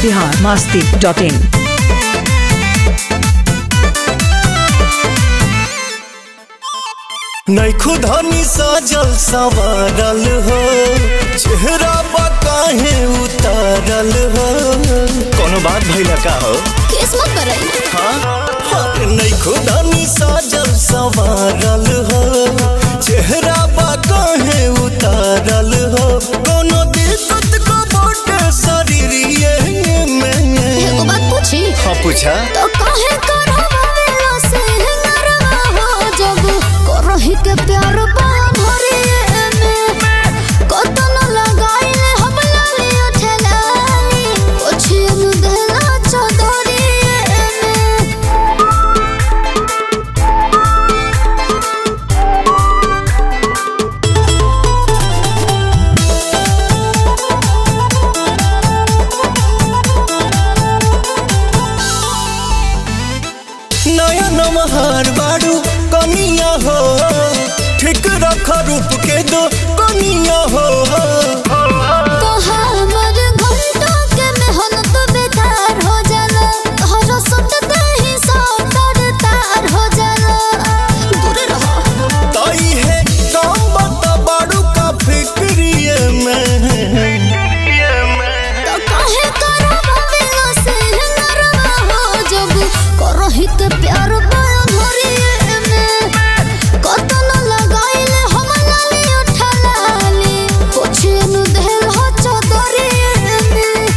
Bihar Masti dot in नैखु धनी सजल संवारल हो चेहरा पर काहे उतारल हो कोनो बात भइला का हो किस्मत बरई हाँ नैखु धनी सजल संवारल हो चेहरा पर काहे उतारल हो कोनो दिक्कत को बोट शरीरिए में एगो बात पूछी हाँ पूछा तो काहे करवावेला से नरवा हो जब करही के प्यार बाया भरिए में कतन लगाइले हम लाली उठलानी ओछियन देला चदरिए में नया नमहार बाड़ू कनिया हो ठीक रख रूप के दो कनिया हो तो हमर घंटा के मेहनत बेकार हो जाला हर सुनते ही सब तर तार हो जाला दूर रहो ताई है काम बता बाड़ू का फिक्रिए में तो काहे करवावेला से नरवा हो जब करही के प्यार बाया धरिए में कतन लगाइले हम लाली उठलाली पोछियन देल हो चदरिए में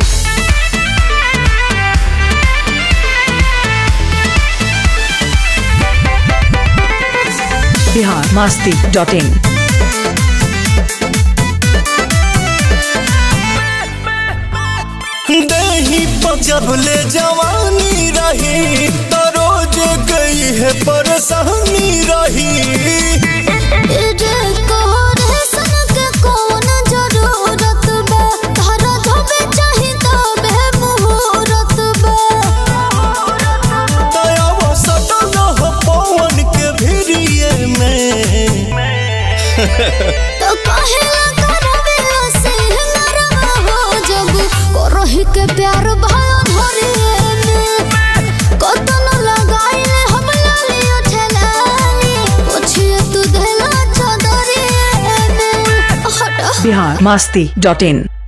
बिहार मास्ती डॉट इन दही जब ले जवानी रही तो रोज गई है परेशानी रही इजे कोरे सन के कौन जरूरत बा तारा धोबे चाही तबे मुहूर्त बा दया वो सटल हो पवन के भिरिए में तो काहे ला करवेला से नरवा हो जब करही के प्यार भयो धरिए में कतन लगाइले हम लाली उठलानी पूछिए तू देला चदरिए में हटा बिहार मास्ती डॉट इन